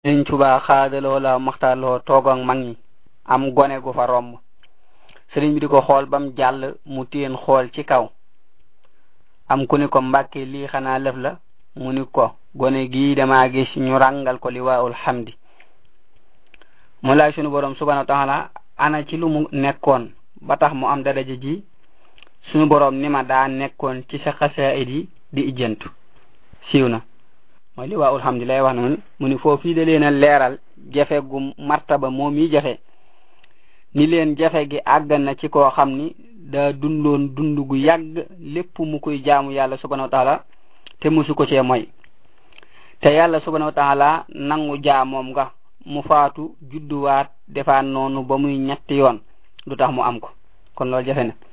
sëriñ Tuubaa xaadaloo la maxtaarloo toog ak mag ñi am gone gu fa romb sëriñ bi di ko xool bam jàll mu téen xool ci kaw am ku ni ko mbàkke lii xanaa lëf la mu ni ko gone gii dama gis ñu ràngal ko liwaa'ul hamdi mu laaj sunu borom subhanahu wa taala ana ci lu mu nekkoon ba tax mu am daraja ji sunu borom ni ma daa nekkoon ci sa xasaayid yi di ijjantu siiw na mooy liwaa'ul hamdi lay wax noonu mu ni foofu da leen a leeral jafe gu martaba moom yi jafe ni leen jafe gi àgg na ci koo xam ni daa dundoon dund gu yàgg lépp mu koy jaamu yàlla subhanahu wa taala te musu ko cee mooy te yàlla subhanahu wa taala nangu jaamoom nga mu faatu judduwaat defaat noonu ba muy ñetti yoon du tax mu am ko kon loolu jafe na